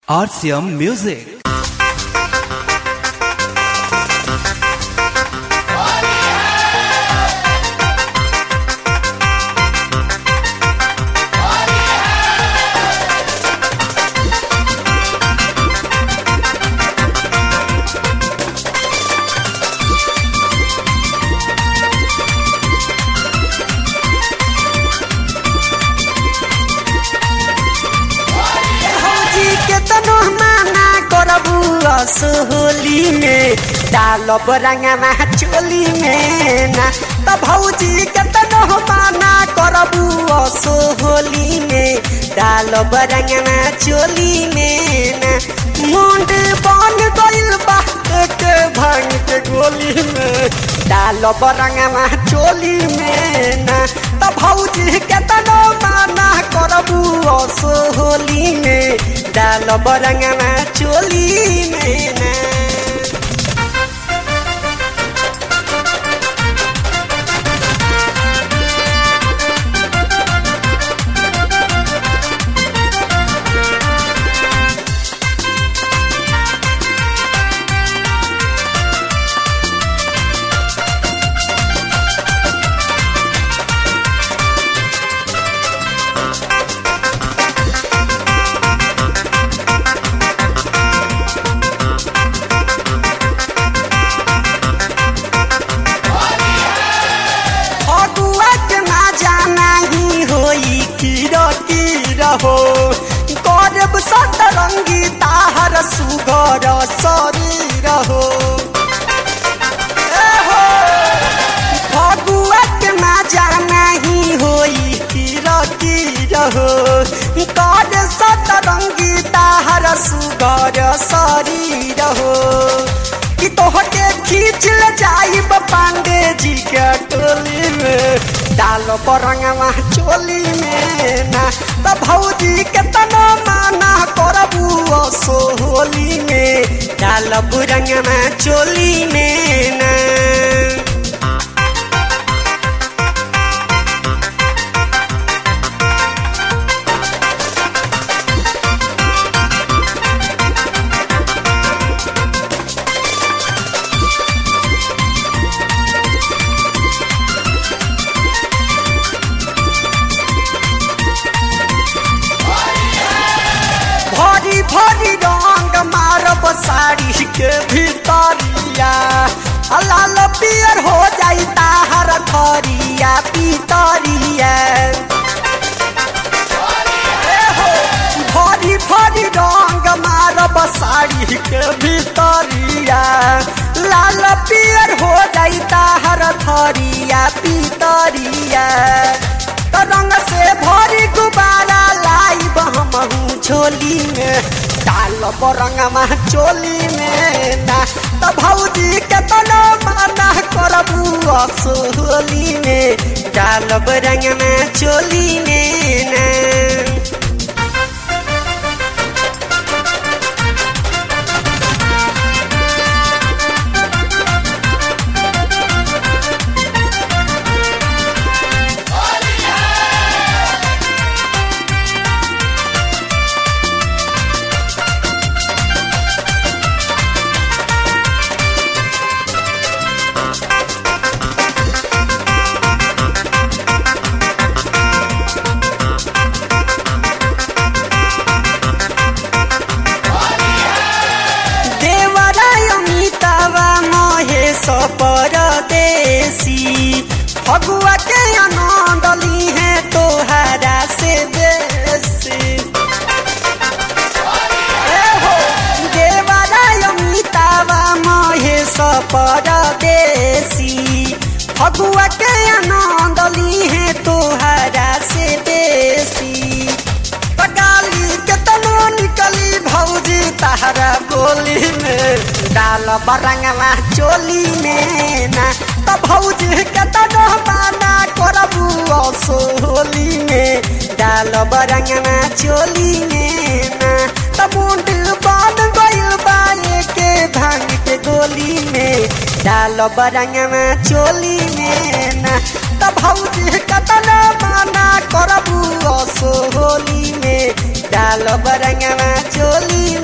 RCM Music. भौजी के तनो माना करबू असोली में डालब रंगवा चोली में ना त भौजी के तनो माना करबू असोली में डालब रंगवा चोली में ना मुंड बन गइल बा के भांग के गोली में डालब रंगवा चोली में ना त भौजी के तनो माना करबू असोली में डालब रंगवा चोली में ना फगुआ के ना जाना ही होई कीरा कीरा हो करब सतरंगी ताहर सुगर शरीर हो ए हो फगुआ के ना जाना ही होई कीरा कीरा हो कर सतरंगी ताहर सुगर शरीर हो कि तोहके खींच ले जाइब पांडे जी के टोली में डाल रंगवा चोली में ना त भौजी के तना माना करबू सोहली में डाल रंगवा चोली में ना भरी भरी रंग मारब साड़ी के भीतरिया आ लाल पियर हो जाई ताहर थरिया पितरिया ए हो, भरी भरी रंग मारब साड़ी के भीतरिया लाल पियर हो जाई ताहर थरिया पितरिया त रंग से भरी गुब्बारा लाइब हमहू झोली में डालब रंगमा चोली में ना त भौजी के तना माना करबू असोली में डालब रंगमा चोली में ना देवराय अमितावा महेश परदेसी फगुआ के आनंद ली है तोहरा से बेसी ए हो, देवराय अमितावा महेश परदेसी फगुआ के आनंद ली है तोहरा से बेसी गाली के तनो निकली भौजी ताहरा बोली में डाल बरंगवा चोली में ना त भौजी के तनो माना करबू सोली में डाल बरंगवा चोली में ना त मुंड बन गइल बा के भांग के गोली में डाल बरंगवा चोली में ना त भौजी के तनो माना करबू सोली में डाल बरंगवा चोली